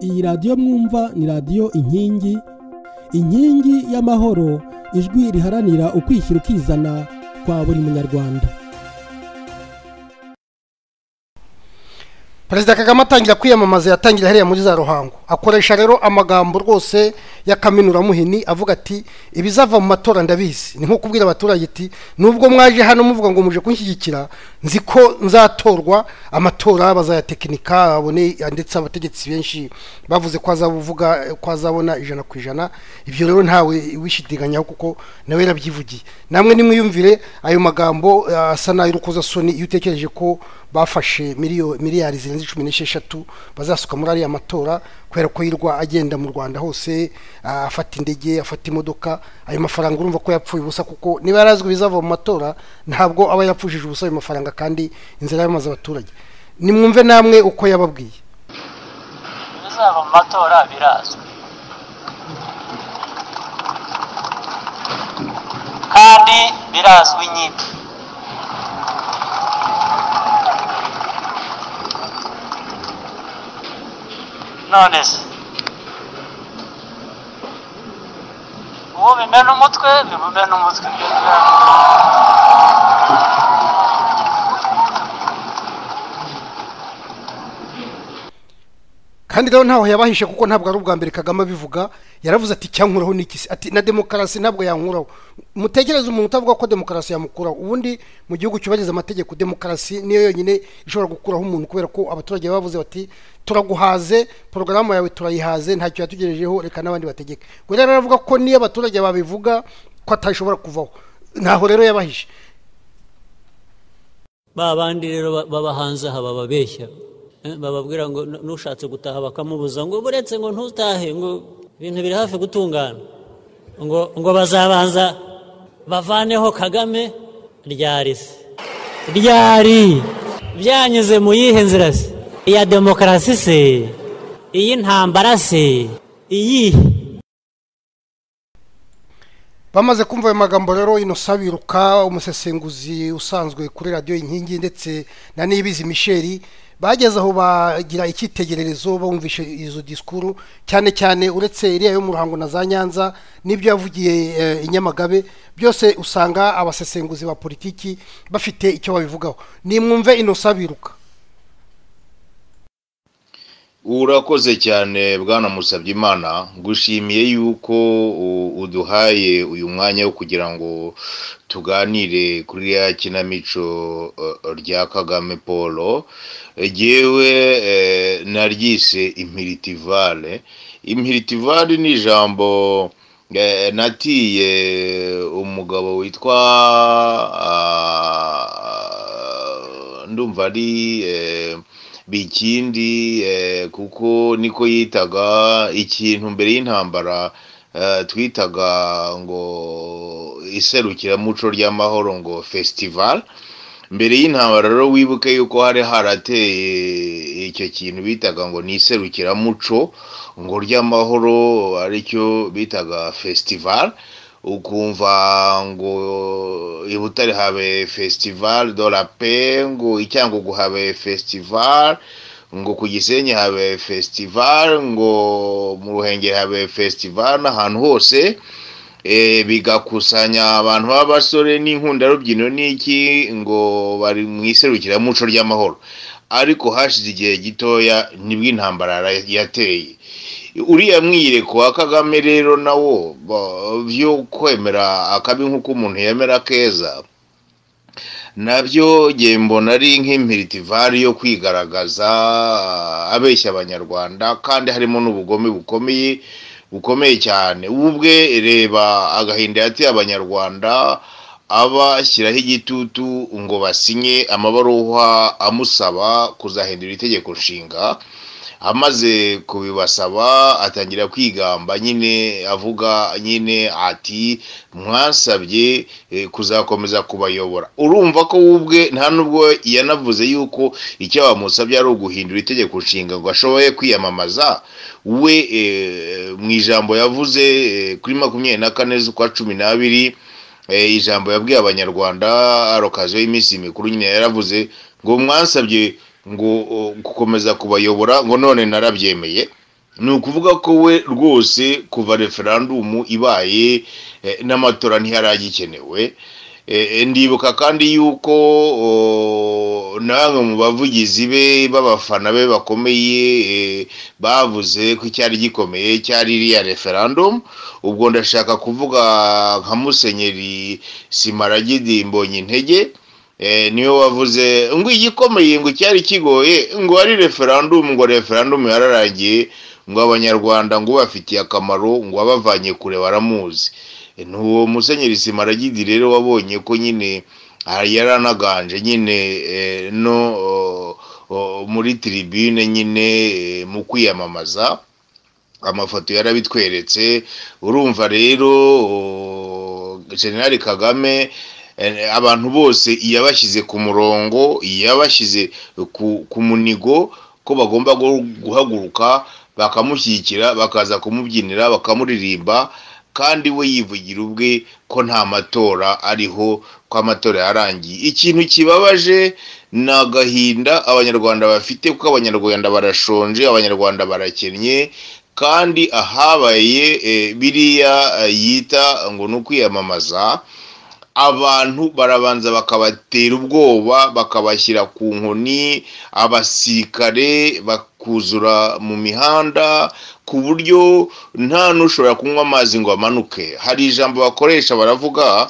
iyi radiyo mwumva ni radiyo inkingi inkingi y'amahoro ijwi riharanira ukwishyira ukizana kwa buri munyarwanda perezida kagame atangira kwiyamamaza yatangira hariya muri za ruhango akoresha rero amagambo rwose y'akaminuramuhini avuga ati ibizava mu matora ndabizi ni nko kubwira abaturage ati nubwo mwaje hano muvuga ngo muje kunshyigikira nzi ko nzatorwa amatora bazayatekinika abone ndetse abategetsi benshi bavuze ko azabuvuga ko azabona ijana ku ijana ibyo rero ntawe wishidiganyaho kuko nawe yarabyivugiye namwe nimwiyumvire ayo magambo asa n'ay'urukozasoni iyo utekereje ko bafashe miliyari zirenze cumi n'esheshatu bazasuka muri ariya matora kubera ko yirwa agenda mu rwanda hose afata indege afata imodoka ayo mafaranga urumva ko yapfuye ubusa kuko niba yarazwi bizava mu matora ntabwo aba yapfushije ubusa ayo mafaranga kandi inzira yamaze abaturage nimwumve namwe uko yababwiye ibizava mu matora birazwi kandi birazwi nyine none se uwo bimena umutwe bimumena umutwe kandi rero ntaho yabahishe kuko ntabwo ari ubwa mbere kagame abivuga yaravuze ati cyankuraho n'ikisi ati na demokarasi ntabwo yankuraho mutekereze umuntu utavuga ko demokarasi yamukuraho ubundi mu gihugu cyubahiriza amategeko demokarasi niyo yonyine ishobora gukuraho umuntu kubera ko abaturage bavuze bati turaguhaze porogaramu yawe turayihaze ntacyo yatugejejeho reka n'abandi bategeke rero aravuga ko niyo abaturage babivuga ko atashobora kuvaho ntaho rero yabahishe ba bandi rero b'abahanze aha bababeshya bababwira ngo nushatse gutaha bakamubuza ngo buretse ngo ntutahe ngo ibintu biri hafi gutungana ngo ngo bazabanza bavaneho kagame ryari se ryari byanyuze mu yihe nzira se iya demokarasi se iy'intambara se iyihe bamaze kumva ayo magambo rero ino sabiruka umusesenguzi usanzwe kuri radiyo inkingi ndetse na nibizi misheri bageze aho bagira icyitegererezo bumvishe izo disikuru cyane cyane uretse iriya yo mu ruhango na za nyanza n'ibyo yavugiye i nyamagabe byose usanga abasesenguzi ba politiki bafite icyo babivugaho nimwumve ino sabiruka urakoze cyane bwana Musabyimana gushimiye yuko uduhaye uyu mwanya wo kugira ngo tuganire kuri ya kinamico rya kagame paul yewe naryise impiritivale impiritivale ni ijambo natiye umugabo witwa ndumva ari bikindi kuko niko yitaga ikintu mbere y'intambara twitaga ngo iserukiramuco ry'amahoro ngo fesitivale mbere y'intambara rero wibuke yuko hari harateye icyo kintu bitaga ngo ni iserukiramuco ngo ry'amahoro aricyo bitaga fesitivale ukumva ngo i butare habe fesitivale do la pe ngo i cyangugu habe fesitivale ngo ku gisenyi habe fesitivale ngo mu ruhengeri habe fesitivale n'ahantu hose bigakusanya abantu b'abasore n'inkunda rubyino n'iki ngo bari mu iserukiramuco ry'amahoro ariko hashize igihe gitoya nibwo intambara yateye uriya mwiyereko wa kagame rero nawo byo kwemera akabi nk'uko umuntu yemera keza nabyo mbona ari nk'impiritivare yo kwigaragaza abeshya abanyarwanda kandi harimo n'ubugome bukomeye bukomeye cyane ubu ubwe reba agahinda yateye abanyarwanda abashyiraho igitutu ngo basinye amabaruwa amusaba kuzahindura itegeko nshinga amaze kubibasaba atangira kwigamba nyine avuga nyine ati mwasabye kuzakomeza kubayobora urumva ko ubwe nta nubwo yanavuze yuko icyo bamusabye ari uguhindura itegeko nshinga ngo ashoboye kwiyamamaza we mu ijambo yavuze kuri makumyabiri na kane z'ukwa cumi n'abiri ijambo yabwiye abanyarwanda arokazeho iminsi mikuru nyine yaravuze ngo mwansabye ngo gukomeza kubayobora ngo none narabyemeye ni ukuvuga ko we rwose kuva referandumu ibaye eh, n'amatora ntiyaragikenewe Eh, ndibuka kandi yuko o, namwe mu bavugizi be b'abafana be bakomeye eh, bavuze ko icyari gikomeye cyari iriya referendum ubwo ndashaka kuvuga nka musenyeri simaragidi mbonye intege eh, niwe wavuze ngo igikomeye ngo cyari kigoye ngo ari referendum ngo referendum yararangiye ngo abanyarwanda ngo bafitiye akamaro ngo abavanye kure baramuzi ni uwo musenyeri simaragidi rero wabonye ko nyine yari anaganje nyine eh, no oh, oh, muri tribune nyine eh, mu kwiyamamaza amafoto yarabitweretse urumva rero oh, generali kagame eh, abantu bose yabashyize ku murongo yabashyize ku, ku munigo ko bagomba guhaguruka bakamushyigikira bakaza kumubyinira bakamuririmba kandi we yivugira ubwe ko nta matora ariho ko amatora yarangiye ikintu kibabaje ni agahinda abanyarwanda bafite kuko abanyarwanda barashonje abanyarwanda barakennye kandi ahabaye eh, biriya eh, yita ngo ni ukwiyamamaza abantu barabanza bakabatera ubwoba bakabashyira ku nkoni abasirikare bakuzura mu mihanda ku buryo nta n'ushobora kunywa amazi ngo amanuke hari ijambo bakoresha baravuga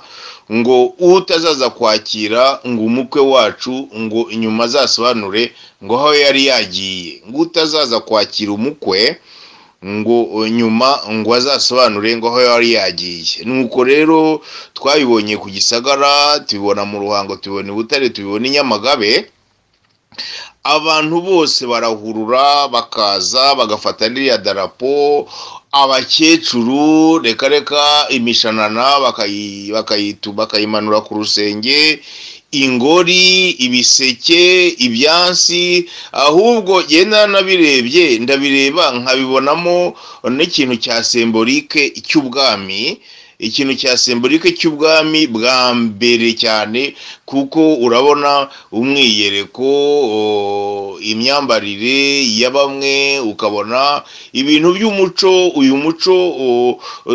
ngo utazaza kwakira ngo umukwe wacu ngo inyuma azasobanure ngo aho yari yagiye ngo utazaza kwakira umukwe ngo nyuma ngo azasobanure ngo aho yari yagiye nuko rero twabibonye ku gisagara tubibona mu ruhango tubibona i butare tubibona i nyamagabe abantu bose barahurura bakaza bagafata n'iriya darapo abakecuru reka reka imishanana bakayimanura ku rusenge ingori ibiseke ibyansi ahubwo genda nabirebye ndabireba nkabibonamo n'ikintu cya semborike cy'ubwami ikintu cya semborike cy'ubwami bwa mbere cyane kuko urabona umwiyereko imyambarire ya bamwe ukabona ibintu by'umuco uyu muco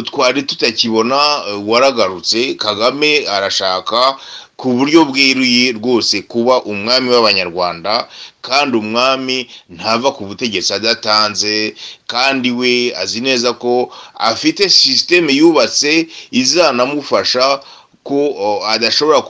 twari tutakibona waragarutse kagame arashaka ku buryo bweruye rwose kuba umwami w'abanyarwanda kandi umwami ntava ku butegetsi adatanze kandi we azi neza ko afite sisiteme yubatse izanamufasha ko adashobora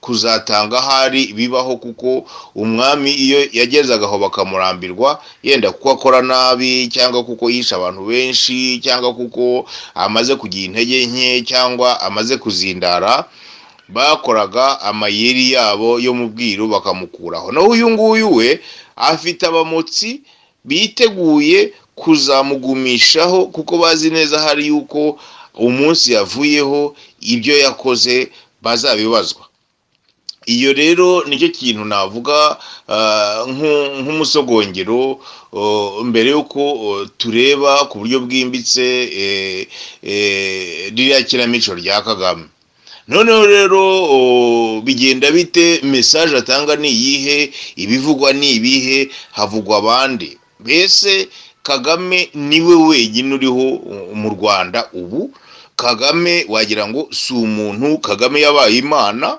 kuzatanga ahari bibaho kuko umwami iyo yagezaga aho bakamurambirwa yenda kuko akora nabi cyangwa kuko yishe abantu benshi cyangwa kuko amaze kugira intege nke cyangwa amaze kuzindara bakoraga amayeri yabo yo mu bwiru bakamukuraho naho uyu nguyu we afite abamotsi biteguye kuzamugumishaho kuko bazi neza hari yuko umunsi yavuyeho ibyo yakoze bazabibazwa iyo rero nicyo kintu navuga nk'umusogongero mbere y'uko tureba ku buryo bwimbitse ririya kinamico rya kagame noneho rero bigenda bite mesaje atanga ni iyihe ibivugwa ni ibihe havugwa abandi mbese kagame niwe wenyine uriho mu rwanda ubu kagame wagira ngo si umuntu kagame yabaye imana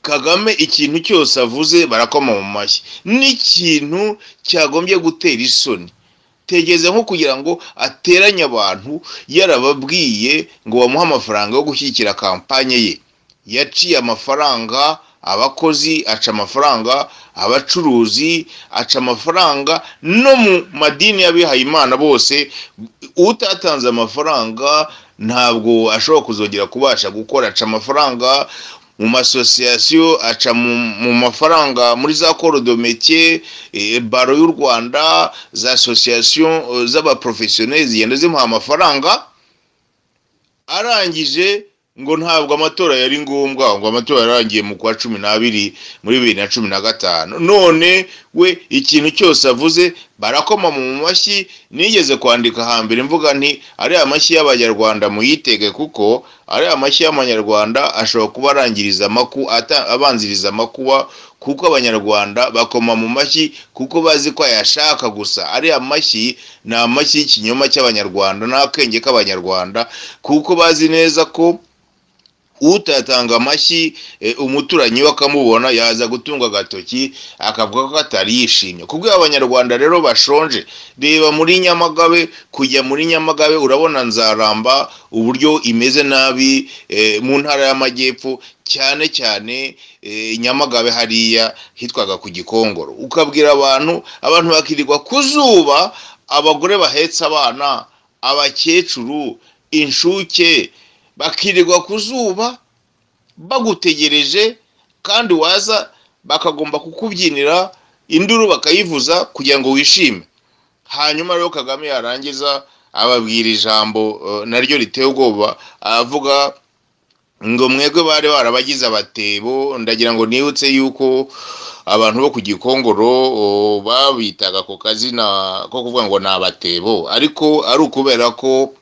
kagame ikintu cyose avuze barakoma mu mashyi n'ikintu cyagombye gutera isoni tegeze nko kugira ngo ateranye abantu yarababwiye ngo bamuhe amafaranga yo gushyigikira kampanye ye yaciye amafaranga abakozi aca amafaranga abacuruzi aca amafaranga no mu madini y'abihaye imana bose utatanze amafaranga ntabwo ashobora kuzongera kubasha gukora aca amafaranga mu masosiyasiyo aca mu mafaranga muri za korodometiye baro y'u rwanda za asosiyasiyo z'abaporofesiyoneri zigenda zimuha amafaranga arangije ngo ntabwo amatora yari ngombwa ngo amatora yarangiye mu kwa cumi n'abiri muri bibiri na cumi na gatanu none we ikintu cyose avuze barakoma mu mashyi nigeze kwandika hambere mvuga nti ariya mashyi y'abanyarwanda muyitege kuko ariya mashyi y'amanyarwanda ashobora kuba arangiriza amaku ata- abanziriza amakuba kuko abanyarwanda bakoma mu mashyi kuko bazi ko ayashaka gusa ariya mashyi ni amashyi y'ikinyoma cy'abanyarwanda n'akenge k'abanyarwanda kuko bazi neza ko utatanga amashyi eh, umuturanyi we akamubona yaza gutunga agatoki akavuga ko atariyishimye ku bw'abo abanyarwanda rero bashonje reba muri nyamagabe kujya muri nyamagabe urabona nzaramba uburyo imeze nabi eh, mu ntara y'amajyepfo cyane cyane eh, nyamagabe hariya hitwaga ku gikongoro ukabwira abantu abantu bakirirwa ku zuba abagore bahetse abana abakecuru inshuke bakirirwa ku zuba bagutegereje kandi waza bakagomba kukubyinira induru bakayivuza kugira ngo wishime hanyuma rero kagame yarangiza ababwira ijambo eh, naryo riteye ubwoba avuga ngo mwebwe bari barabagize abatebo ndagira ngo nibutse yuko abantu bo ku gikongoro o, babitaga ku kazina ko kuvuga ngo ni abatebo ariko ari ukubera ko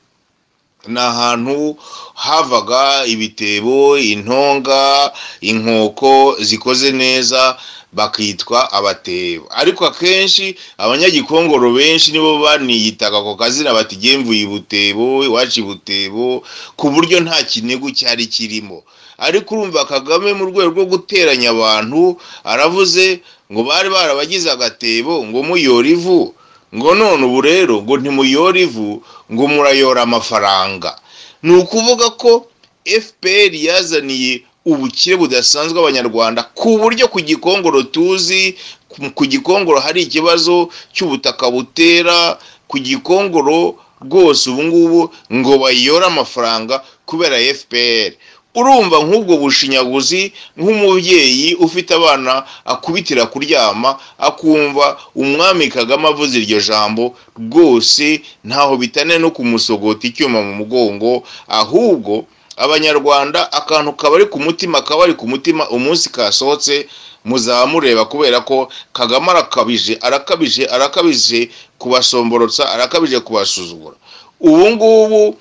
ni ahantu havaga ibitebo intonga inkoko zikoze neza bakitwa abatebo ariko akenshi abanyagikongoro benshi nibo baniyitaga ako kazina bati "Jye mvuye ibutebo iwacu ibutebo ku buryo nta kinigu cyari kirimo ariko urumva kagame mu rwego rwo guteranya abantu aravuze ngo bari barabagize agatebo ngo muyora ivu ngo none ubu rero ngo ntimuyora ivu ngo murayora amafaranga ni ukuvuga ko fpr yazaniye ubukire budasanzwe abanyarwanda ku buryo ku gikongoro tuzi ku- ku gikongoro hari ikibazo cy'ubutaka butera ku gikongoro rwose ubu ngubu ngo bayore amafaranga kubera fpr urumva nk'ubwo bushinyaguzi nk'umubyeyi ufite abana akubitira kuryama akumva umwami kagame avuze iryo jambo rwose ntaho bitane no kumusogota icyuma mu mugongo ahubwo abanyarwanda akantu kaba ari ku mutima kaba ari ku mutima umunsi kasohotse muzamureba kubera ko kagame arakabije arakabije arakabije kubasomborotsa arakabije kubasuzugura ubu ngubu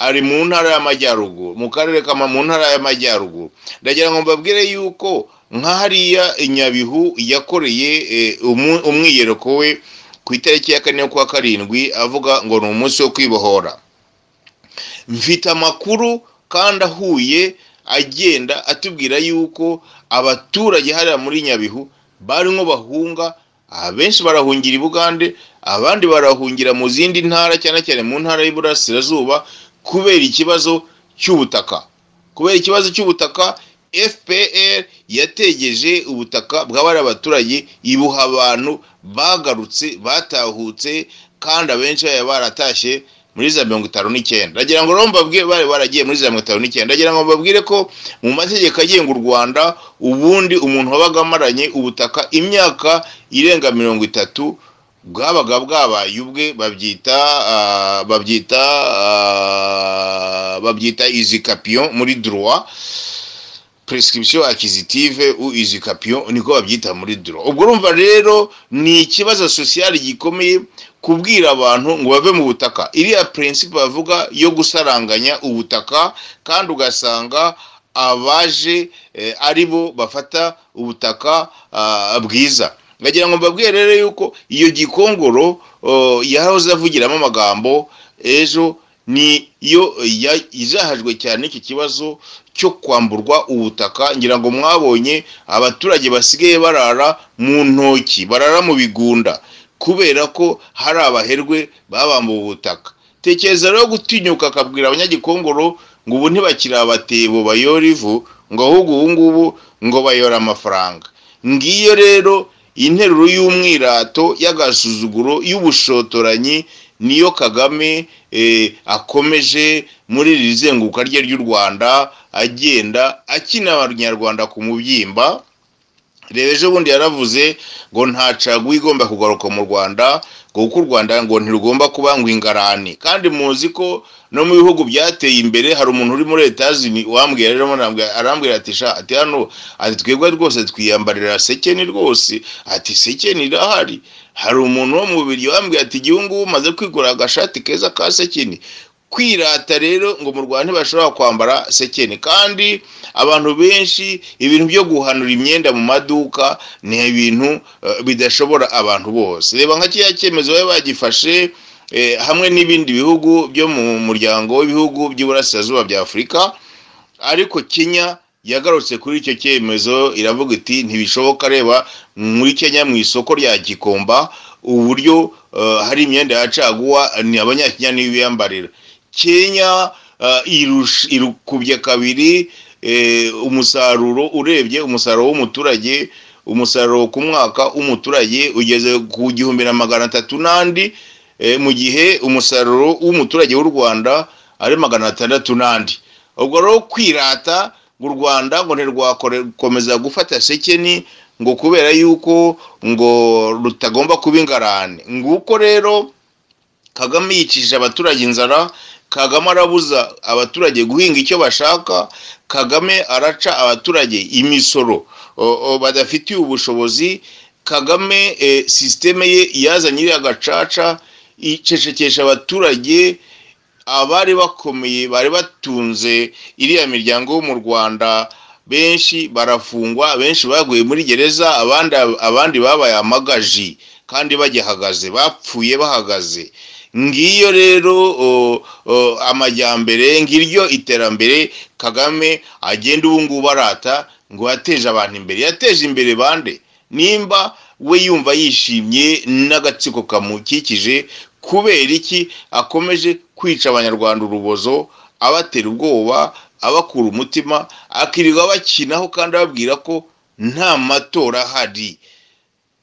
ari mu ntara y'amajyaruguru mu karere kama mu ntara y'amajyaruguru ndagira ngo mbabwire yuko nka hariya i nyabihu yakoreye eh, umu- umwiyereko we ku itariki ya kane y'ukwa karindwi avuga ngo ni umunsi wo kwibohora mfite amakuru kandi ahuye agenda atubwira yuko abaturage hariya muri nyabihu barimo bahunga abenshi barahungira i bugande abandi barahungira mu zindi ntara cyane cyane mu ntara y'iburasirazuba kubera ikibazo cy'ubutaka kubera ikibazo cy'ubutaka fpr yategeje ubutaka bw'abari abaturage ibuha abantu bagarutse batahutse kandi abenshi baba baratashye muri za mirongo itanu n'icyenda ndagira ngo rero mbabwire bari baragiye muri za mirongo itanu n'icyenda ndagira ngo mbabwire ko mu mategeko agenga u rwanda ubundi umuntu wabaga amaranye ubutaka imyaka irenga mirongo itatu bwabaga bwabaye ubwe babyita ah, babyita ah, babyita izi kapiyo muri duruwa prescription acquisitive ou usurpation niko babyita muri duro ubwo urumva rero ni ikibazo social gikomeye kubwira abantu ngo bave mu butaka iriya principe bavuga yo gusaranganya ubutaka kandi ugasanga abaje eh, ari bo bafata ubutaka ah, bwiza ngagira ngo mbabwire rero yuko iyo gikongoro oh, yahoze avugiramo amagambo ejo ni yo ya- izahajwe cyane iki kibazo cyo kwamburwa ubutaka ngira ngo mwabonye abaturage basigaye barara mu ntoki barara mu bigunda kubera ko hari abaherwe babambuwe ubutaka tekereza rero gutinyuka akabwira abanyagikongoro ngo ubu ntibakiri abatebo bayora ivu ngo ahubwo ubu ngubu ngo bayora amafaranga ngiyo rero interuro y'umwirato y'agasuzuguro y'ubushotoranyi niyo kagame eh, akomeje muri iri zenguka rye ry'u rwanda agenda akina abanyarwanda ku mubyimba reba ejo bundi yaravuze ngo nta caguwa igomba kugaruka mu rwanda kuko u rwanda ngo ntirugomba kuba ngo ingarani kandi muzi ko no mu bihugu byateye imbere hari umuntu uri muri etaje wambwira rero arambwira- arambwira ati sha ati hano ati twebwe rwose twiyambarira sekeni rwose ati sekeni irahari hari umuntu wo mu bubiri wambwiye ati igihugu umaze kwigura agashati keza ka sekeni kwirata rero ngo mu rwanda ntibashobora kwambara sekeni kandi abantu benshi ibintu byo guhanura imyenda mu maduka ni ibintu eh, bidashobora abantu bose reba nka kiriya cyemezo bari bagifashe eh, hamwe n'ibindi bihugu byo mu muryango w'ibihugu by'iburasirazuba bya afurika ariko kenya yagarutse kuri icyo cyemezo iravuga iti ntibishoboka reba muri kenya mu isoko rya gikomba uburyo eh, hari imyenda ya caguwa ni abanyakenya niyo biyambarira kenya eh, irusha- irukubye kabiri eh, umusaruro urebye umusaruro w'umuturage umusaruro ku mwaka w'umuturage ugeze ku gihumbi na magana atatu n'andi eh, mu gihe umusaruro w'umuturage w'u rwanda ari magana atandatu n'andi ubwo rero kwirata u rwanda ngo ntirwakomeza gufata sekeni ngo kubera yuko ngo rutagomba kuba ingarane nguko rero kagame yicishije abaturage inzara kagame arabuza abaturage guhinga icyo bashaka kagame araca abaturage imisoro o- o, badafitiye ubushobozi kagame eh, sisiteme ye yazanye iriya gacaca icecekesha abaturage abari bakomeye bari batunze iriya miryango yo mu rwanda benshi barafungwa benshi baguye muri gereza abandi abandi babaye amagaji kandi bagihagaze bapfuye bahagaze ngiyo rero o- o, amajyambere ngiryo iterambere kagame agenda ubu ngubu arata ngo yateje abantu imbere yateje imbere bande nimba we yumva yishimye n'agatsiko kamukikije kubera iki akomeje kwica abanyarwanda urubozo abatera ubwoba abakura umutima akirirwa bakinaho kandi ababwira ko nta matora ahari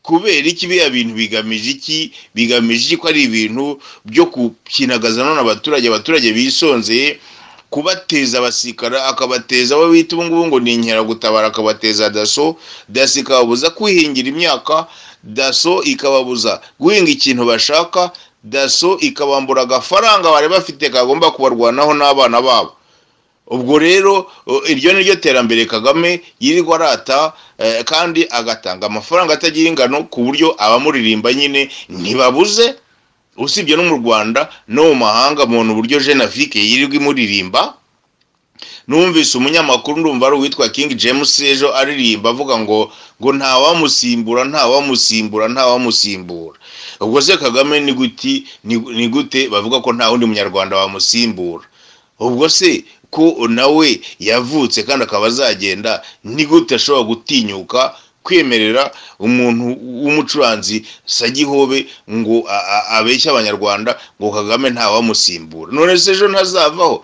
kubera iki biriya bintu bigamije iki bigamije iki ko ari ibintu byo gukinagaza none abaturage abaturage bisonzeye kubateza abasikara akabateza abo bita ubu ngubu ngo ni inkeragutabara akabateza daso daso ikababuza kwihingira imyaka daso ikababuza guhinga ikintu bashaka daso ikabambura agafaranga bari bafite kagomba kubarwanaho n'abana babo ubwo rero o, iryo ni ryo terambere kagame yirirwa arata eh, kandi agatanga amafaranga atagira ingano ku buryo abamuririmba nyine ntibabuze usibye no mu rwanda no mu mahanga muntu uburyo jenafike yirirwa imuririmba numvise umunyamakuru ndumva ari uwitwa king james ejo aririmba avuga ngo ngo ntawamusimbura ntawamusimbura ntawamusimbura ubwo se kagame ni guti ni- ni gute bavuga ko nta wundi munyarwanda wamusimbura ubwo se ko nawe yavutse kandi akaba azagenda ni gute ashobora gutinyuka kwemerera umuntu w'umucuranzi sagihobe ngo a- a- abeshye abanyarwanda ngo kagame ntawamusimbura none se ejo ntazavaho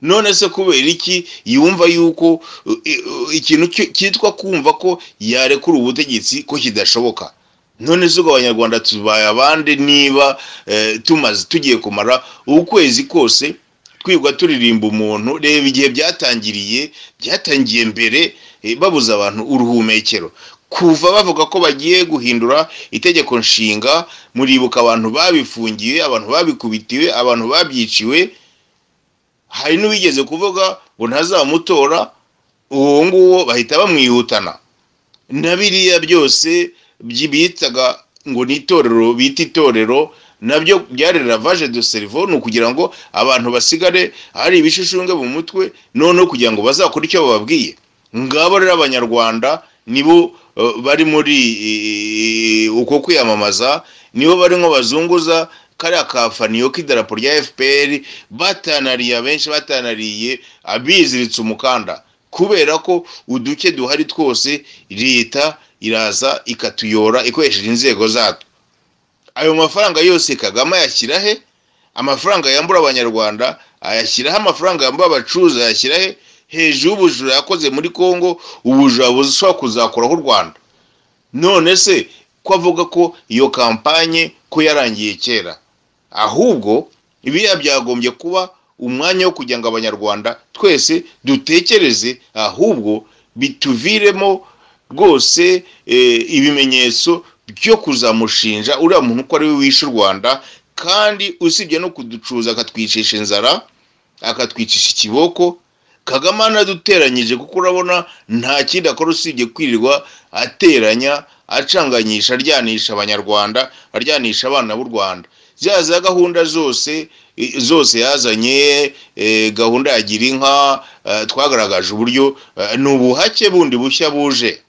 none se kubera iki yumva yuko uh, uh, ikintu ki- cyitwa kumva ko yarekura ubutegetsi ko kidashoboka none se ubwo abanyarwanda tubaye abande niba eh, tumaze tugiye kumara ukwezi kose twirwa turirimba umuntu reba igihe byatangiriye byatangiye mbere eh, babuza abantu uruhumekero kuva bavuga ko bagiye guhindura itegeko nshinga muribuka abantu babifungiwe abantu babikubitiwe abantu babyiciwe hari n'uwigeze kuvuga ngo ntazamutora uwo nguwo bahita bamwihutana na biriya byose byi- bitaga ngo ni itorero bita itorero nabyo byari ravage de cerveau ni ukugira ngo abantu basigare hari ibishushunge mu mutwe noneho kugira ngo bazakore icyo bababwiye ngabo rero abanyarwanda nibo eh, bari muri eh, uko kwiyamamaza nibo barimo bazunguza kariya kafaniyo k'idarapo rya fpr batanariye abenshi batanariye abiziritse umukanda kubera ko uduke duhari twose leta iraza ikatuyora ikoresheje inzego zatwo ayo mafaranga yose kagame ayashyira he amafaranga yambura abanyarwanda ayashyiraho amafaranga yambura abacuruzi ayashyira he hejuru y'ubujura yakoze muri congo ubujura bushobora kuzakoraho u rwanda none se ko avuga ko iyo kampanye ko yarangiye kera ahubwo biriya byagombye kuba umwanya wo kugira ngo abanyarwanda twese dutekereze ahubwo bituviremo rwose eh, ibimenyetso byo kuzamushinja uriya muntu uko ari we wishe u rwanda kandi usibye no kuducuza akatwicisha inzara akatwicisha ikiboko kagame anaduteranyije kuko urabona nta kindi akora usibye kwirirwa ateranya acanganyisha aryanisha abanyarwanda aryanisha abana b'u rwanda za za gahunda zose i- zose yazanye eh, gahunda ya gira inka eh, twagaragaje uburyo eh, ni ubuhake bundi bushya buje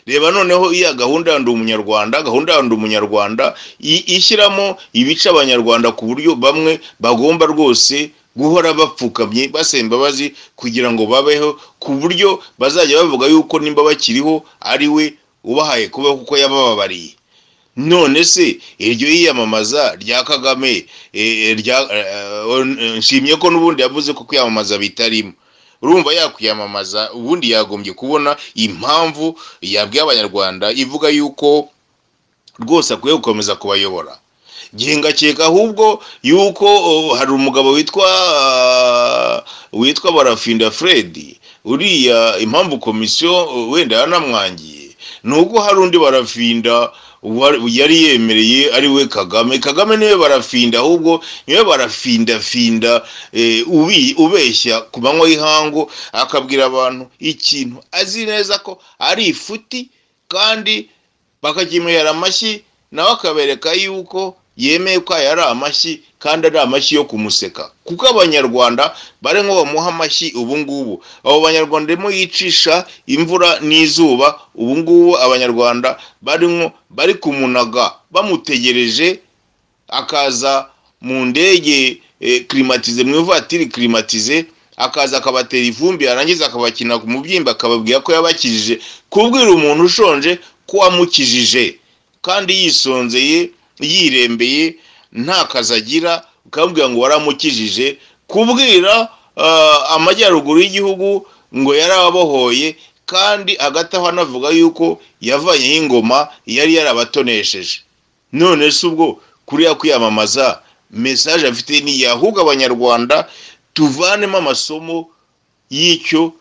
reba noneho iya gahunda ya ndi umunyarwanda gahunda ya ndi umunyarwanda i- ishyiramo ibice abanyarwanda ku buryo bamwe bagomba rwose guhora bapfukamye basaba imbabazi kugira ngo babeho ku buryo bazajya bavuga yuko nimba bakiriho ari we ubahaye kubaho kuko yabababariye none se iryo yiyamamaza rya kagame eh, rya- eh, eh, nshimye ko n'ubundi yavuze ko kwiyamamaza bitarimo urumva yakwiyamamaza ubundi yagombye kubona impamvu yabwiye abanyarwanda ivuga yuko rwose akwiye gukomeza kubayobora ngiye ngakeka ahubwo yuko oh, hari umugabo witwa ah, witwa barafinda fred uriya impamvu komisiyo oh, wenda yanamwangiye ni uko hari undi barafinda wa- yari yemereye ari we kagame kagame niwe barafinda ahubwo niwe barafindafinda eh, ubi- ubeshya ku manywa y'ihangu akabwira abantu ikintu azi neza ko ari ifuti kandi bakakimuhera amashyi nawe akabereka yuko yemeye ko aya ari amashyi kandi ari amashyi yo kumuseka kuko abanyarwanda bari nko bamuha amashyi ubu ngubu abo banyarwanda barimo yicisha imvura n'izuba ubu ngubu abanyarwanda barimo bari kumunaga bamutegereje akaza mu ndege eh, kirimatize mu ivatiri kirimatize akaza akabatera ivumbi yarangiza akabakina ku mubyimba akababwira ko yabakijije kubwira umuntu ushonje ko wamukijije kandi yisonzeye yirembeye nta kazi agira ukamubwira ngo waramukijije kubwira ah, amajyaruguru y'igihugu ngo yarababohoye kandi hagati aho anavuga yuko yavanyeho ingoma yari yarabatonesheje none se ubwo kuriya kwiyamamaza mesaje afite ni ahubwo abanyarwanda tuvanemo amasomo y'icyo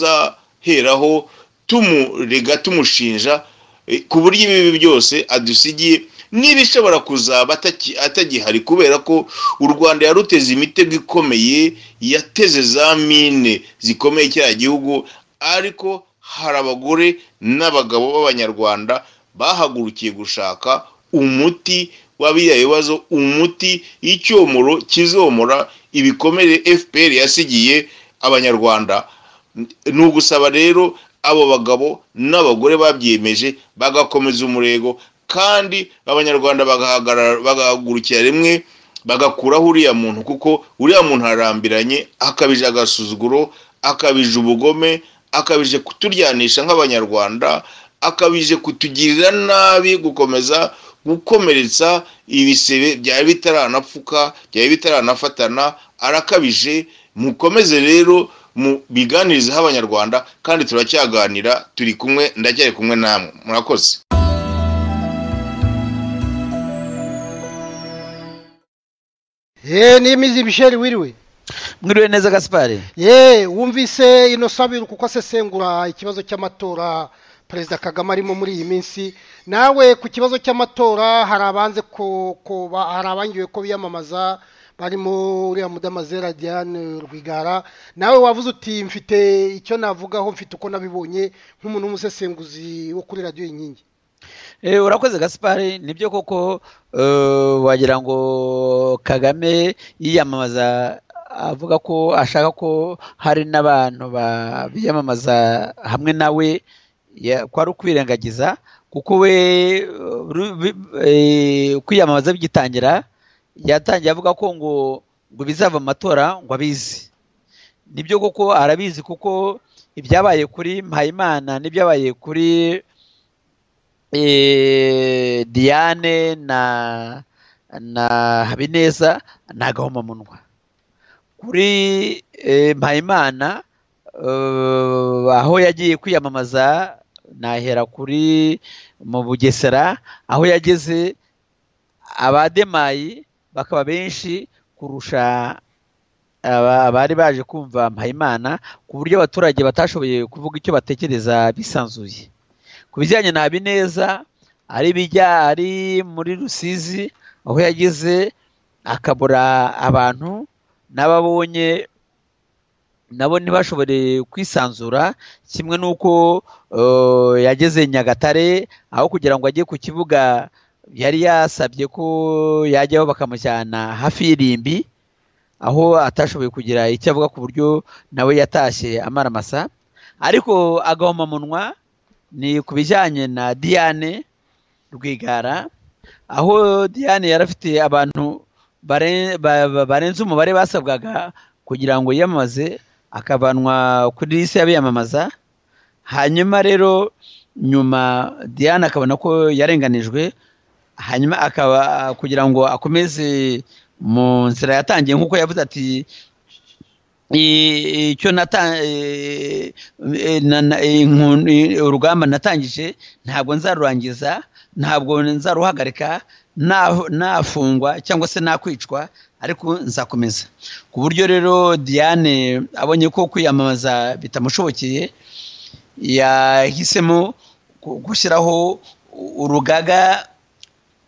tuzaheraho tumurega tumushinja eh, ku buryo ibibi byose adusigiye n'ibishobora kuzaba ataki- atagihari kubera ko u rwanda yaruteze imitego ikomeye yateze za mine zikomeye cya gihugu ariko hari abagore n'abagabo b'abanyarwanda bahagurukiye gushaka umuti w'abiriya bibazo umuti icyomoro kizomora ibikomere fpr yasigiye abanyarwanda ni ugusaba rero abo bagabo n'abagore babyiyemeje bagakomeza umurego kandi abanyarwanda bagahagarara- bagahagurukira rimwe bagakuraho uriya muntu kuko uriya muntu arambiranye akabije agasuzuguro akabije ubugome akabije kuturyanisha nk'abanyarwanda akabije kutugirira nabi gukomeza gukomeretsa ibisebe byari bitaranapfuka byari bitaranafatana arakabije mukomeze rero mu biganirizeho abanyarwanda kandi turacyaganira turi kumwe ndacyari kumwe namwe murakoze yeee n'imizi bisheri wiriwe mwiriwe neza gasipari yeee wumvise ino sabiro kuko asesengura ikibazo cy'amatora perezida kagame arimo muri iyi minsi nawe ku kibazo cy'amatora hari abanze ko ko ba- hari abangiwe ko biyamamaza barimo uriya mudamazera diane rwigara nawe wavuze uti mfite icyo navugaho mfite uko nabibonye nk'umuntu w'umusesenguzi wo kuri radiyo inkingi Eh, urakoze gasipari nibyo koko eh, wagira ngo kagame yiyamamaza avuga ko ashaka ko hari n'abantu ba- biyamamaza hamwe nawe ya- ko ari ukwirengagiza kuko we eh, ru- bi- eh, kwiyamamaza bigitangira yatangiye avuga ko ngo ngo bizava mu matora ngo abizi nibyo koko arabizi kuko ibyabaye kuri mpayimana n'ibyabaye kuri eh, diane na na habineza ni agahomamunwa kuri eh, mpayimana eh, aho yagiye kwiyamamaza nahera kuri mu bugesera aho yageze abademayi bakaba benshi kurusha aba- abari baje kumva mpayimana ku buryo abaturage batashoboye kuvuga icyo batekereza bisanzuye ku bijyanye na habineza ari ibijya ari muri rusizi aho yagize akabura abantu n'abo abonye nabo ntibashobore kwisanzura kimwe n'uko eh, yageze nyagatare aho kugira ngo ajye ku kibuga yari yasabye ko yajyaho bakamujyana hafi y'irimbi aho atashoboye kugira icyo avuga ku buryo nawe yatashye amaramasa ariko agahoma munwa ni ku bijyanye na diane rwigara aho diane yari afite abantu bare- ba- ba- barenze umubare basabwaga kugira ngo yiyamamaze akavanwa kuri lisi y'abiyamamaza hanyuma rero nyuma diane akabona ko yarenganijwe hanyuma akaba kugira ngo akomeze mu nzira yatangiye nk'uko yavuze ati I- icyo nata- eh, eh, na- na- eh, inkun- eh, urugamba natangije ntabwo nzarurangiza ntabwo nzaruhagarika na- nafungwa cyangwa se nakwicwa ariko nzakomeza ku buryo rero diane abonye ko kwiyamamaza bitamushobokeye yahisemo gu- gushyiraho u- urugaga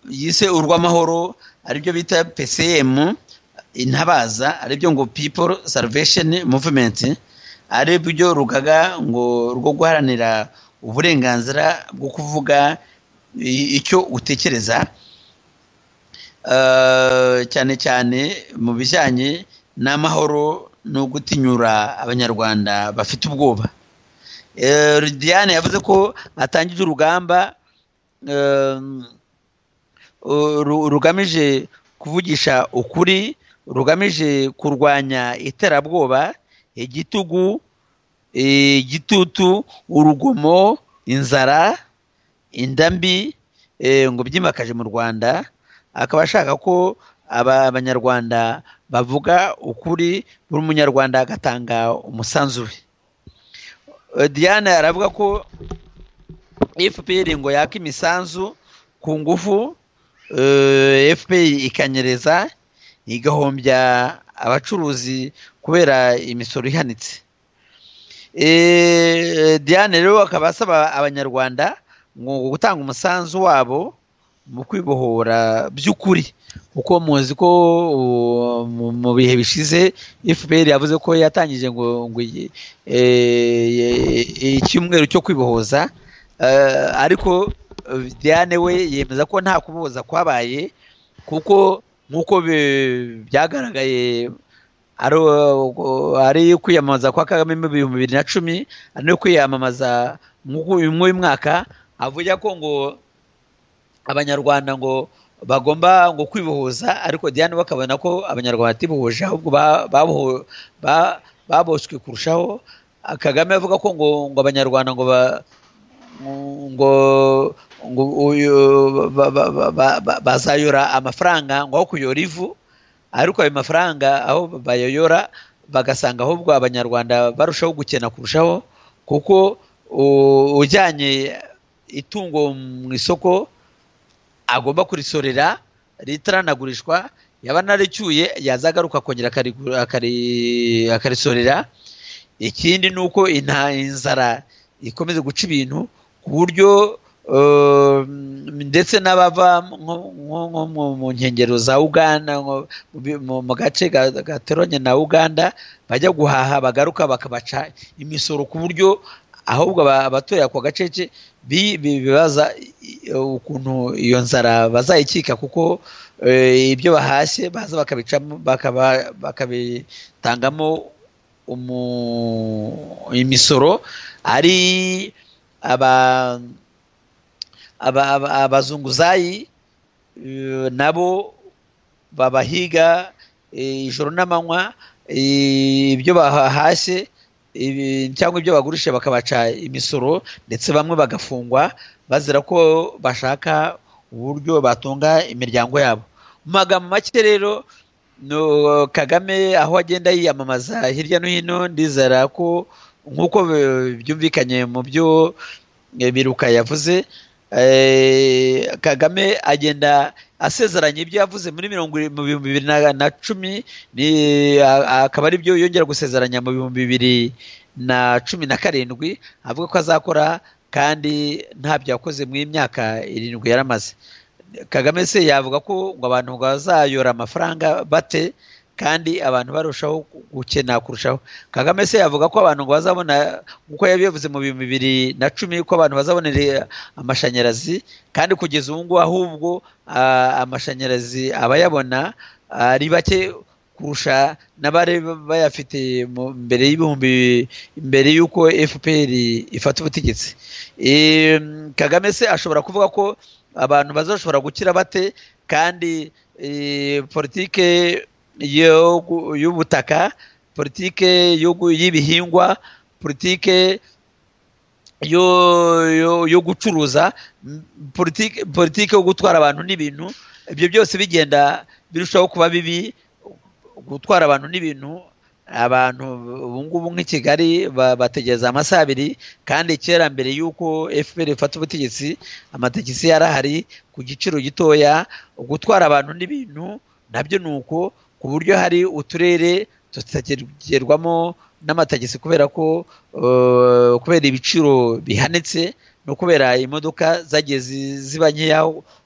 yise urw'amahoro aribyo bita pcm intabaza aribyo ngo people salvation movement aribyo rugaga ngo rwo guharanira uburenganzira bwo kuvuga i- icyo utekereza Eh, cyane cyane mu bijyanye n'amahoro no gutinyura abanyarwanda bafite ubwoba Eh, diane yavuze ko atangije urugamba eh, uru- rugamije kuvugisha ukuri rugamije kurwanya iterabwoba igitugu igitutu urugomo inzara inda mbi eh, ngo byimakaje mu rwanda akaba ashaka ko aba- abanyarwanda bavuga ukuri buri munyarwanda agatanga umusanzu we Eh, diane aravuga ko fpr ngo yaka imisanzu ku ngufu eh, fpr ikanyereza igahombya abacuruzi kubera imisoro ihanitse Eh, diane rero akaba asaba abanyarwanda ngo gutanga umusanzu wabo mu kwibohora by'ukuri kuko muzi ko uh, mu- mu bihe bishize fpr yavuze ko yatangije ngo ngo iyi- eh, ye- icyumweru cyo kwibohoza Eh, ariko eh, diane we yemeza ko nta kubohoza kwabaye kuko nk'uko bi- byagaragaye ari uh, ari kwiyamamaza kwa kagame mu bihumbi bibiri na cumi ari no kwiyamamaza mw'uyu mwaka avuga ko ngo abanyarwanda ngo bagomba ngo kwibohoza ariko diane we akabona ko abanyarwanda batibohoje ahubwo ba- baboho- ba- baboshywe kurushaho kagame avuga ko ngo ngo abanyarwanda ngo ba- ngo ngo uyu ba- ba- ba- ba- ba- bazayora amafaranga ngo aho kuyora ivu ariko ayo mafaranga aho bayayora bagasanga ahubwo abanyarwanda barushaho gukena kurushaho kuko u- ujyanye itungo mu isoko agomba kurisorera ritaranagurishwa yaba naricyuye yazagaruka akongera akarigu- akari- akarisorera ikindi ni uko inta- inzara ikomeza guca ibintu ku buryo eh, ndetse n'abava nko- nko- nko mu- mu nkengero za uganda nko mu bi- mu- mu gace ga- gateranye na uganda bajya guhaha bagaruka bakabaca imisoro ku buryo ahubwo aba- abatuye ako gace ke bi- bi- bibaza i- ukuntu iyo nzara bazayikika kuko eh, ibyo bahashye baza bakabicamo bakaba- bakabitangamo umu- imisoro ari aba aba- aba- abazunguzayi eh, nabo babahiga eh, ijoro n'amanywa eh, ibyo bahashye ibi- cyangwa ibyo bagurisha bakabaca imisoro ndetse bamwe bagafungwa bazira ko bashaka uburyo batunga imiryango yabo mu magambo make rero no kagame aho agenda yiyamamaza hirya no hino ndizera ko nk'uko bi- byumvikanye mu byo eh, biruka yavuze eh, kagame agenda asezeranya ibyo yavuze muri mirongo iri- mu bihumbi bibiri na- na cumi ni- a- akaba ari byo yongera gusezeranya mu bihumbi bibiri na cumi na karindwi avuga ko azakora kandi ntabyo yakoze mu myaka irindwi yaramaze kagame se yavuga ko ngo abantu ngo bazayora amafaranga bate kandi abantu barushaho gukena kurushaho kagame se yavuga ko abantu ngo bazabona nk'uko yabivuze mu bihumbi bibiri na cumi ko abantu bazabonera amashanyarazi kandi kugeza ubu ngubu ahubwo ah, amashanyarazi abayabona ari bake kurusha n'abari bayafite mu- mbere y'ibihumbi mbere y'uko fpr ifata ubutegetsi Em, kagame se ashobora kuvuga ko abantu bazashobora gukira bate kandi eh, politike yo gu- y'ubutaka politike yo gu- y'ibihingwa politike yo yo- yo gucuruza m- politike politike yo gutwara abantu n'ibintu ibyo byose bigenda birushaho kuba bibi gutwara abantu n'ibintu abantu ubu ngubu nk'i kigali ba- bategereza amasaha abiri kandi kera mbere y'uko fpr ifata ubutegetsi amategisi yari ahari ku giciro gitoya gutwara abantu n'ibintu nabyo ni uko ku buryo hari uturere tutagerwamo n'amatagisi kubera ko eh, kubera ibiciro bihanitse no kubera imodoka zagiye zi- ziba nkeya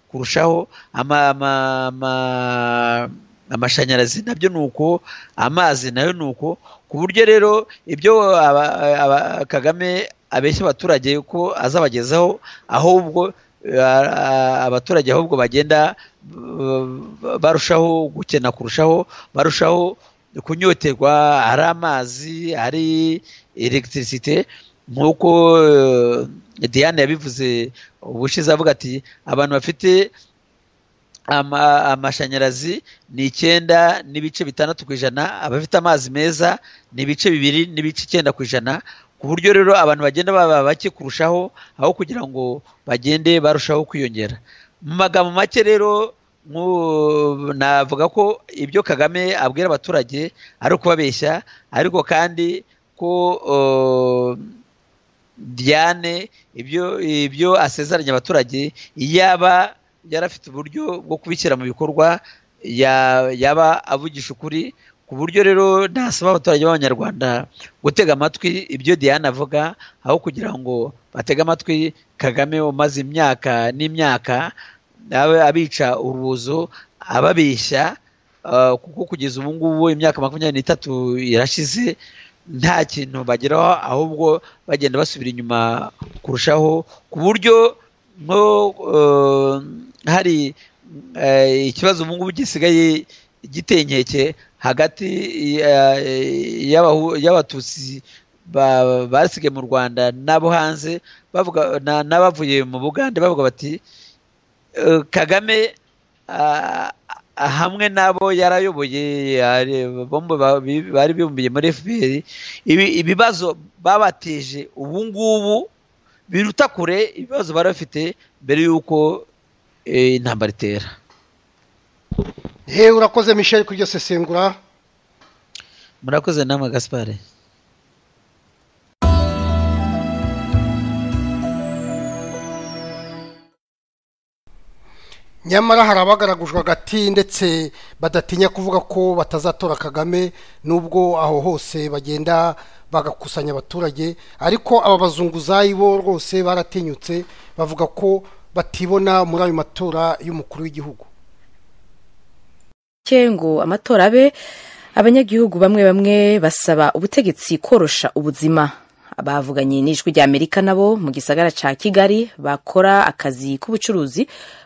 kurushaho ama, ama, ama, amashanyarazi nabyo ni uko amazi nayo ni uko ku buryo rero ibyo aba, aba, kagame abeshya abaturage ko azabagezaho ahubwo eh, a- abaturage ahubwo bagenda eh, barushaho gukena kurushaho barushaho kunyoterwa ari amazi ari elegitirisite nk'uko eh, diane yabivuze ubushize avuga ati abantu bafite ama- amashanyarazi ni icyenda n'ibice bitandatu ku ijana abafite amazi meza ni ibice bibiri n'ibice icyenda ku ijana ku buryo rero abantu bagenda baba bake kurushaho aho kugira ngo bagende barushaho kwiyongera mu magambo make rero nku- navuga ko ibyo kagame abwira abaturage ari ukubabeshya ariko kandi ko eh, Diane ibyo ibyo asezeranya abaturage yaba yarafite uburyo bwo kubishyira mu bikorwa ya- yaba avugisha ukuri ku buryo rero nasaba abaturage b'abanyarwanda gutega amatwi ibyo Diane avuga aho kugira ngo batege amatwi Kagame umaze imyaka n'imyaka abe abica urubozo ababeshya eh, kuko kugeza ubu ngubu imyaka makumyabiri n'itatu irashize nta kintu bageraho ahubwo bagenda basubira inyuma kurushaho ku buryo nko eh, hari eh, ikibazo ubu ngubu gisigaye gitenkeke hagati ya- y'abahu- y'abatutsi ba- basigaye mu rwanda n'abo hanze bavuga na- n'abavuye mu bugande bavuga bati Eh, kagame ah, ah, hamwe n'abo yarayoboye ari- bombi ba- bi- bari bibumbiye muri fpr ibi- ibibazo babateje ubu ngubu biruta kure ibibazo bari bafite mbere y'uko eh, intambara itera he urakoze michel ku iryo sesengura murakoze namwe gaspare nyamara hari abagaragujwe agati ndetse badatinya kuvuga ko batazatora kagame nubwo aho hose bagenda bagakusanya abaturage ariko aba bazunguzayi bo rwose baratinyutse bavuga ko batibona muri ayo matora y'umukuru w'igihugu ke ngo amatora abe abanyagihugu bamwe bamwe basaba ubutegetsi korosha ubuzima bavuganye n'ijwi ry'amerika nabo mu gisagara ca kigali bakora akazi k'ubucuruzi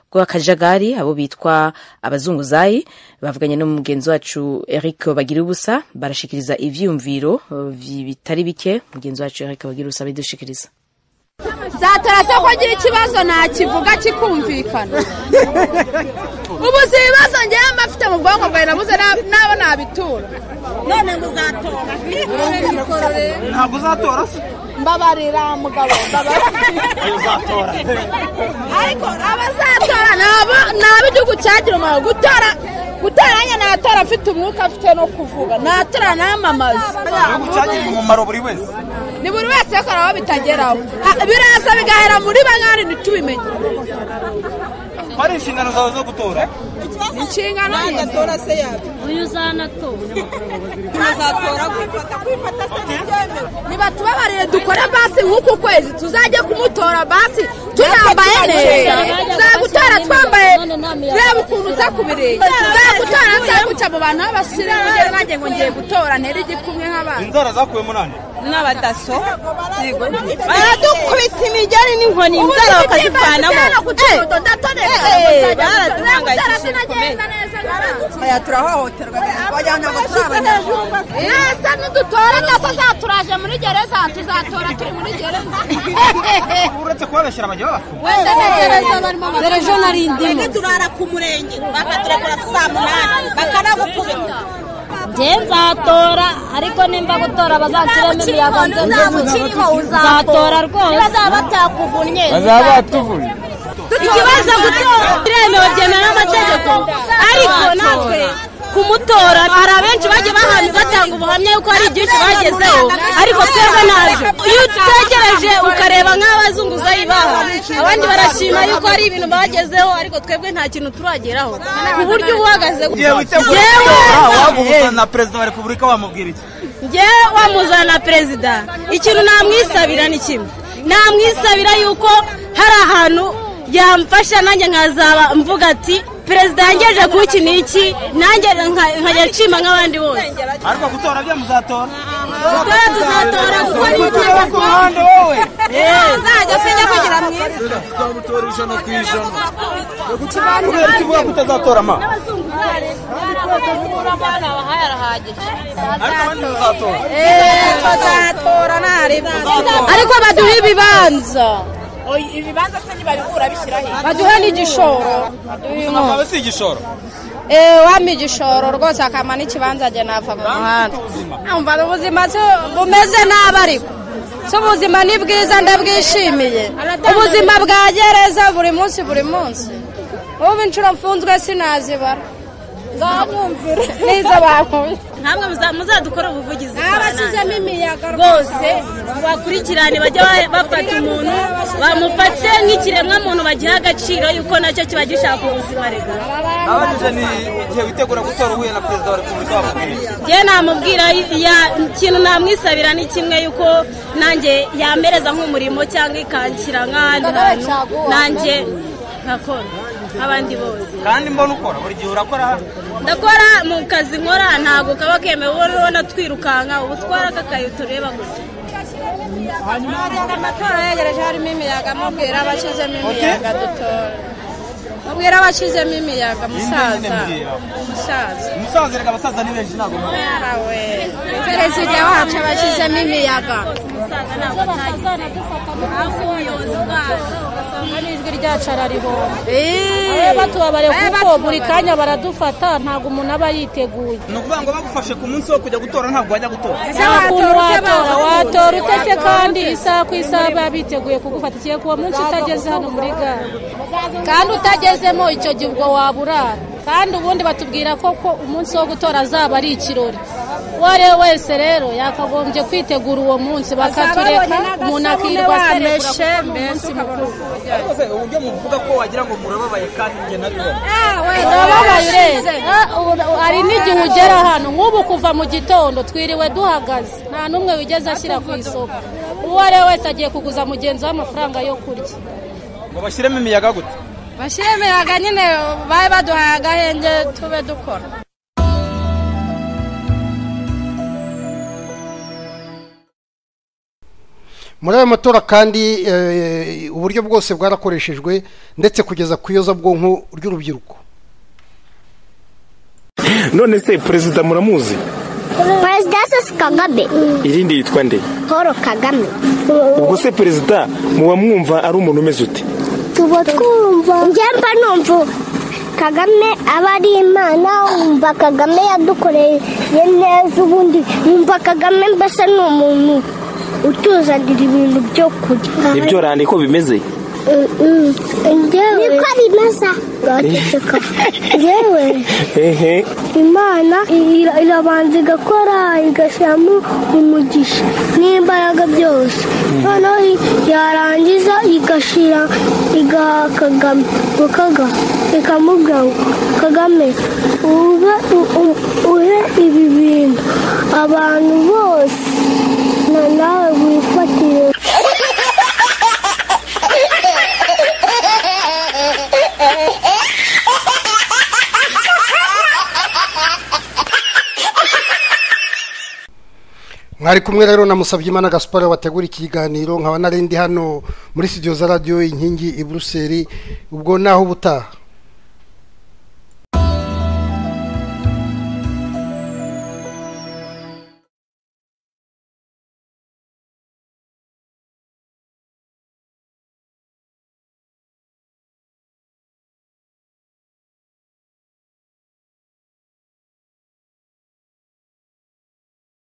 bw'akajagari abo bitwa abazunguzayi bavuganye n'umugenzi wacu eric bagira ubusa barashikiriza ivyiyumviro eh, vi- bitari bike mugenzi wacu eric bagira ubusa abidushikiriza zatara se ko agira ikibazo nakivuga kikumvikana ubu si ibibazo ngewe mba mfite mu bwonko bwawe nabuze na- nabo nabitura none ngo uzatora ntabwo uzatora se mbabarira mugabo mbabarira ariko abazatora nabo nabo igihugu cyagira umumaro gutora gutora nanjye natora mfite umwuka mfite no kuvuga natora namamaza umumaro buri wese ni buri wese yakora aho bitageraho Ha- biraza bigahera muri bangana ntitubimenye hari inshingano zawe zo gutora inshingano ye se yabyo uyu uzanatora tuzatora kwifata kwifata se ntibyemewe ntibatubabarire dukore basi nk'uku kwezi tuzajye kumutora basi tunambaye neza tuzagutora twambaye reba ukuntu nza ku birenge tuzagutora nzaguca mu bantu b'abasirimu njyewe nanjye ngo ngiye gutora ntere igikumwe nk'abandi inzara zakuyemo nani n'abadaso baradukubita imigeri n'inkoni inzara bakazivanamo baraduhangayikishije bikomeye aya turahohoterwa bajyana ngo turabana mwese nidutora nako zaturaje muri gereza tuzatora turi muri gereza uretse kubabeshyira bajya babafungura wenda na gereza barimo ejo nari ndimo twebwe turara ku murenge bakaturagura saa munani bakanagukubita nge nzatora ariko nimba gutora bazanshyiremo imiyaga nze nzamukingo uzatora rwose bazaba batakuvunnye batuvunye ikibazo gutora biremewe byemewe n'amategeko ariko natwe kumutora hari abenshi bagiye bahantu batanga ubuhamya yuko hari ibyinshi bagezeho ariko twebwe ntabyo iyo utegereje ukareba nk'abazunguzayi baha abandi barashima yuko hari ibintu bagezeho ariko twebwe nta kintu turageraho ku buryo uba uhagaze igihe witeguye Yewe! waguhuza na perezida wa repubulika wamubwira iki njye wamuzana na perezida ikintu namwisabira ni kimwe namwisabira yuko hari ahantu yamfasha nanjye nkazaba mvuga ati perezida yangejeje ku iki n'iki nanjye nka- nkajya nshima nk'abandi bose ariko gutora bya muzatora gutora tuzatora kuko ni utora ku ruhande wowe nzajya sinjya kugira mwiza tuzamutora ijana ku ijana kubera iki uvuga ko utazatora ma ariko abandi muzatora tuzatora ntareba ariko baduhe ibibanza ibibanza se ntibabikura bishyiraho baduhe n'igishoro akaba si igishoro eee wampa igishoro rwose akampa n'ikibanza njye nava mu muhanda numva ubuzima si- bumeze nabi ariko si ubuzima ni bwiza ndabwishimiye ubuzima bwa gereza buri munsi buri munsi ubu inshuro mfunzwe sinazibara nzamwumvira n'izo bakumvira ntabwo muza- muzadukora ubuvugizi abasizemo imiyaga rwose bakurikirane bajya ba- bafata umuntu bamufate nk'ikiremwa muntu bagiha agaciro yuko nacyo kiba gishaka ubuzima rega abajije ni igihe witegura gutora uhuye na perezida wa repubulika wamubwira iki njye namubwira ya- ikintu namwisabira ni kimwe yuko nanjye yampereza nk'umurimo cyangwa ikanshyira nk'ahandi hantu nanjye nkakora nk'abandi bose kandi mbona ukora buri gihe urakora hano ndakora mu kazi nkora ntabwo kaba kemewe wowe urabona twirukanka ubu twara akakayo tureba gutya amatora yegereje harimo imiyaga mubwira abashyizemo imiyaga dutora mubwira abashyizemo imiyaga musaza musaza umusaza reka abasaza ni benshi ntabwo mubi yarawe perezida wacu abashyizemo imiyaga n'ijwi ryacu araribona Eee. batubabariye kuko batubabariye. buri kanya baradufata ntabwo umuntu aba yiteguye ni ukuvuga ngo bagufashe ku munsi wo kujya gutora ntabwo wajya gutora Ese nta kuntu watora ute watora baza? watora utese Watora kandi ute? isaha ku isaha baba biteguye kugufata igihe kuwa munsi utageze hano muri gare kandi utagezemo icyo gihe ubwo waburara kandi ubundi batubwira ko ko umunsi wo gutora azaba ari ikirori uwo ari we wese rero yakagombye kwitegura uwo munsi bakatureka umuntu akirwa aserebura kuko ari umunsi mukuru ariko se uburyo muvuga ko wagira ngo murababaye kandi njye nabibona urababaye ureba Ah, ura- hari n'igihe ugera hano nk'ubu kuva mu gitondo twiriwe duhagaze nta n'umwe wigeze ashyira ku isoko uwo ari we wese agiye kuguza mugenzi we amafaranga yo kurya ngo bashyiremo imiyaga gute bashyire imiyaga nyine babe baduhaye agahenge tube dukora muri ayo matora kandi eh, uburyo bwose bwarakoreshejwe ndetse kugeza ku iyozabwonko ry'urubyiruko none se perezida muramuzi perezida sasi kagame irindi yitwa nde paul kagame ubwo se perezida muba mwumva ari umuntu umeze ute tuba twumva njyemba numva kagame aba ari imana wumva kagame yadukoreye neza ubundi wumva kagame mbese ni umuntu utuzanira ibintu byo kurya nibyo rande ko bimeze niko rimeze ngaceceka yewe hehe imana ira- irabanza igakora igashyiramo umugisha n'imbaraga byose noneho i- yarangiza igashyira igaha kagame bukaga ikamubwira ngo kagame ube u- u- uhe ibi bintu abantu bose na nawe wifatire mwari kumwe rero na Musabyimana Gaspard wategura iki kiganiro nkaba narindi hano muri studio za radio inkingi i Bruxelles ubwo naho ubutaha